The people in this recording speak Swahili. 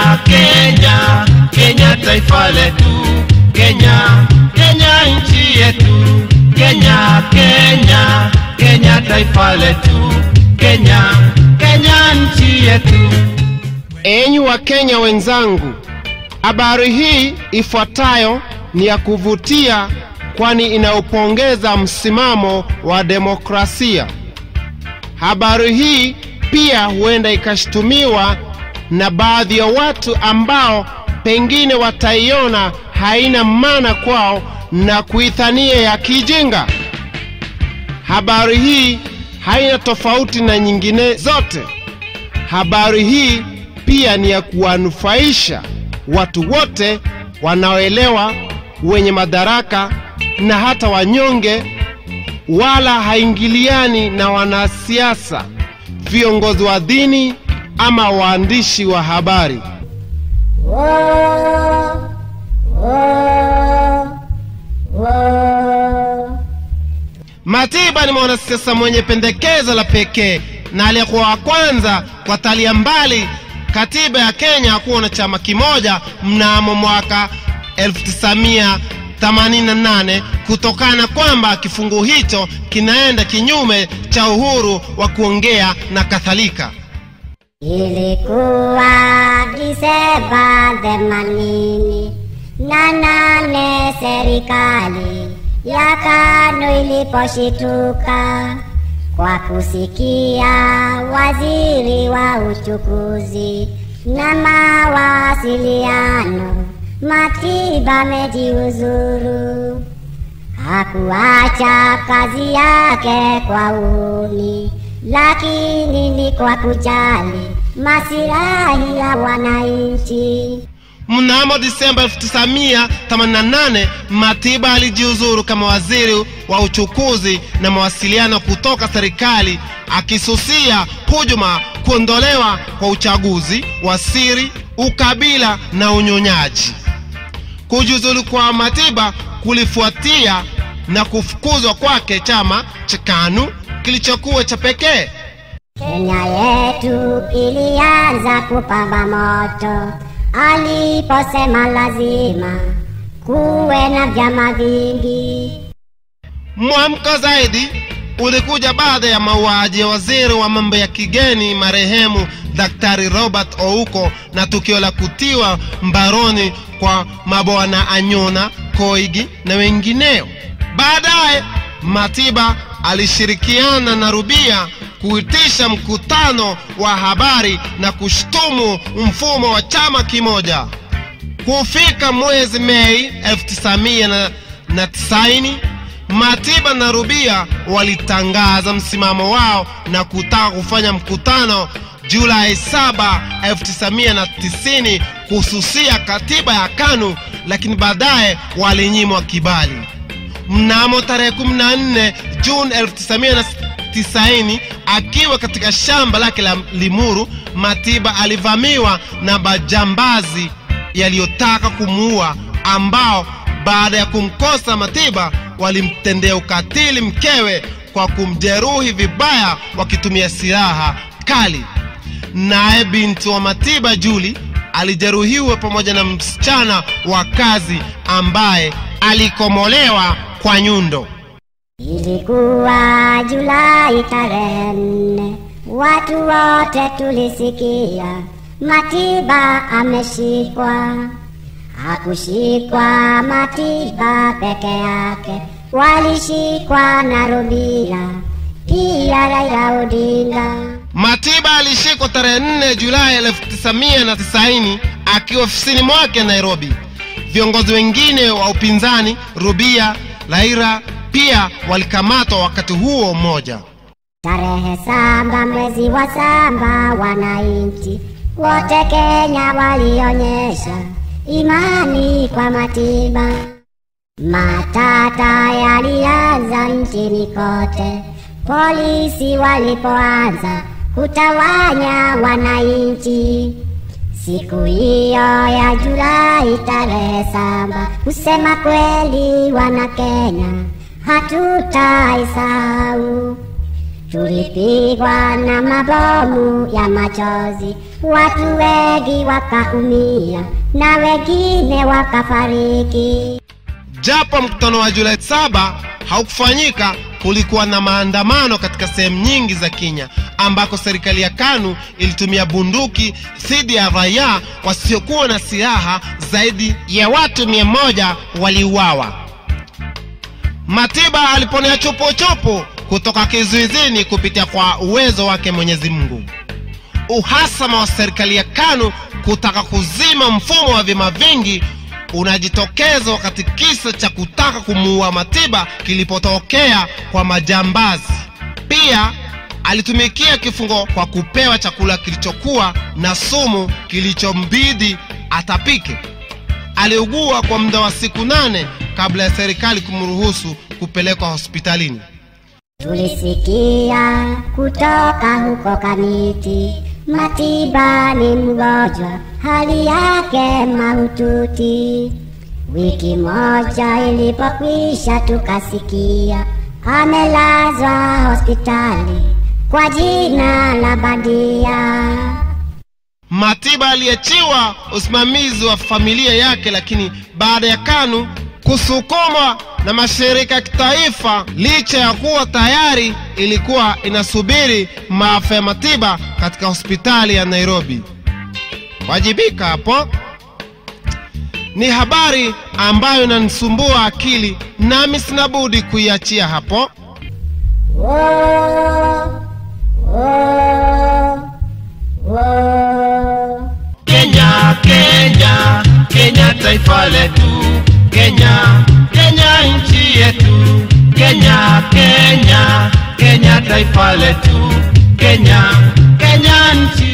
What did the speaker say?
Kenya, Kenya, Kenya taifa letu, Kenya, Kenya nchi yetu, Kenya, Kenya, Kenya taifa letu, Kenya, Kenya nchi yetu. Enyi Wakenya wenzangu, habari hii ifuatayo ni ya kuvutia, kwani inaupongeza msimamo wa demokrasia. Habari hii pia huenda ikashutumiwa na baadhi ya watu ambao pengine wataiona haina maana kwao na kuithania ya kijinga. Habari hii haina tofauti na nyingine zote. Habari hii pia ni ya kuwanufaisha watu wote wanaoelewa, wenye madaraka na hata wanyonge, wala haingiliani na wanasiasa, viongozi wa dini ama waandishi wa habari. Matiba ni mwanasiasa mwenye pendekezo la pekee na aliyekuwa wa kwanza kwa talia mbali katiba ya Kenya kuwa na chama kimoja mnamo mwaka 1988 kutokana kwamba kifungu hicho kinaenda kinyume cha uhuru wa kuongea na kadhalika. Ilikuwa Disemba themanini na nane, serikali ya KANU iliposhituka kwa kusikia waziri wa uchukuzi na mawasiliano Matiba amejiuzuru. Hakuacha kazi yake kwa uhuni, lakini ni kwa kujali masilahi ya wananchi. Mnamo Disemba 1988 Matiba alijiuzuru kama waziri wa uchukuzi na mawasiliano kutoka serikali, akisusia hujuma, kuondolewa kwa uchaguzi wa siri, ukabila na unyonyaji. Kujiuzulu kwa Matiba kulifuatia na kufukuzwa kwake chama cha KANU kilichokuwa cha pekee. Kenya yetu ilianza kupamba moto aliposema lazima kuwe na vyama vingi. Mwamko zaidi ulikuja baada ya mauaji ya waziri wa mambo ya kigeni marehemu Daktari Robert Ouko na tukio la kutiwa mbaroni kwa mabwana Anyona, Koigi na wengineo. Baadaye Matiba alishirikiana na Rubia kuitisha mkutano wa habari na kushtumu mfumo wa chama kimoja. Kufika mwezi Mei 1990 Matiba na Rubia walitangaza msimamo wao na kutaka kufanya mkutano Julai 7, 1990 kuhususia katiba ya KANU, lakini baadaye walinyimwa kibali. Mnamo tarehe 14 Juni 1990 akiwa katika shamba lake la Limuru, Matiba alivamiwa na majambazi yaliyotaka kumuua, ambao baada ya kumkosa Matiba walimtendea ukatili mkewe kwa kumjeruhi vibaya wakitumia silaha kali. Naye binti wa Matiba Juli alijeruhiwa pamoja na msichana wa kazi ambaye alikomolewa kwa nyundo. Ilikuwa Julai tarehe nne, watu wote tulisikia Matiba ameshikwa. Hakushikwa Matiba peke yake, walishikwa na Rubia pia Raila Odinga. Matiba alishikwa tarehe 4 Julai 1990 akiwa ofisini mwake Nairobi. Viongozi wengine wa upinzani Rubia, Laira pia walikamatwa wakati huo mmoja. Tarehe saba mwezi wa saba, wananchi wote Kenya walionyesha imani kwa Matiba. Matata yalianza nchini kote, polisi walipoanza kutawanya wananchi. Siku hiyo ya Julai tarehe saba, kusema kweli, wana Kenya hatutaisahau. tulipigwa na mabomu ya machozi, watu wengi wakaumia na wengine wakafariki. Japo mkutano wa Julai saba haukufanyika, kulikuwa na maandamano katika sehemu nyingi za Kenya ambako serikali ya KANU ilitumia bunduki dhidi ya raia wasiokuwa na silaha. Zaidi ya watu mia moja waliuawa. Matiba aliponea chopochopo kutoka kizuizini kupitia kwa uwezo wake Mwenyezi Mungu. Uhasama wa serikali ya KANU kutaka kuzima mfumo wa vyama vingi unajitokeza wakati kisa cha kutaka kumuua Matiba kilipotokea kwa majambazi. Pia alitumikia kifungo kwa kupewa chakula kilichokuwa na sumu kilichombidi atapike. Aliugua kwa muda wa siku nane kabla ya serikali kumruhusu kupelekwa hospitalini. Tulisikia kutoka huko Kamiti, Matiba ni mgonjwa, hali yake mahututi. Wiki moja ilipokwisha, tukasikia amelazwa hospitali kwa jina la bandia. Matiba aliachiwa usimamizi wa familia yake, lakini baada ya KANU kusukumwa na mashirika ya kitaifa, licha ya kuwa tayari ilikuwa inasubiri maafa ya Matiba katika hospitali ya Nairobi. Wajibika hapo ni habari ambayo inanisumbua akili, nami sina budi kuiachia hapo. Wo, wo, wo. Kenya, Kenya, Kenya taifa letu, Kenya, Kenya nchi yetu, Kenya, Kenya, Kenya taifa letu, Kenya, Kenya nchi